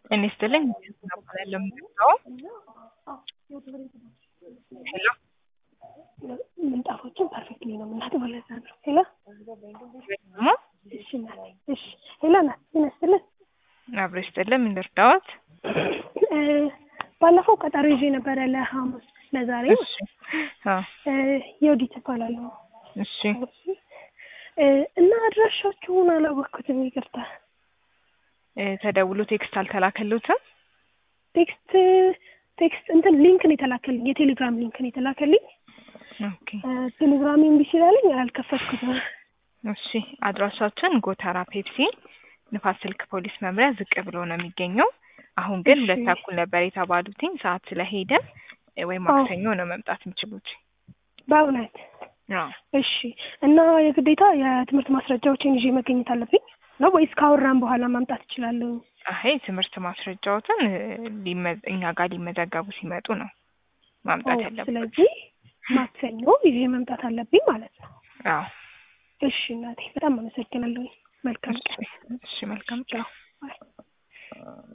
ጤና ይስጥልኝ እባላለሁ የምጠራው ሄሎ ምንጣፎችን ፐርፌክትሊ ነው የምናጥበው ለዛ ነው ሄሎ ደግሞ እሺ እናቴ እሺ ሄሎ ናት ጤና ይስጥልኝ አብሮ ይስጥልን ምን ልርዳዎት እ ባለፈው ቀጠሮ ይዤ ነበረ ለሐሙስ ለዛሬ እሺ አዎ የወዲት እባላለሁ እሺ እ እና አድራሻችሁን አላወቅኩትም ይቅርታ እ ተደውሎ ቴክስት አልተላከልዎትም ቴክስት ቴክስት እንትን ሊንክ ነው የተላከልኝ የቴሌግራም ሊንክ ነው የተላከልኝ ኦኬ እ ቴሌግራም እምቢ ስላለኝ አልከፈትኩትም እሺ አድራሻችን ጎተራ ፔፕሲ ንፋስ ስልክ ፖሊስ መምሪያ ዝቅ ብሎ ነው የሚገኘው አሁን ግን እሺ። ሁለት ተኩል ነበር የተባሉትኝ ሰዓት ስለሄደ እ ወይ ማክሰኞ ነው መምጣት የሚችሉት በእውነት አዎ እሺ እና የግዴታ የትምህርት ማስረጃዎችን ይዤ መገኘት አለብኝ ነው ወይስ ካወራን በኋላ ማምጣት እችላለሁ? አይ ትምህርት ማስረጃዎትን እ ሊመ- እኛ ጋር ሊመዘገቡ ሲመጡ ነው ማምጣት ኦ፣ ያለበት ስለዚህ ማክሰኞ ይዤ መምጣት አለብኝ ማለት ነው። አዎ እሺ እናቴ በጣም አመሰግናለሁ። መልካም ቀን። እሺ እሺ መልካም ቻው። ባይ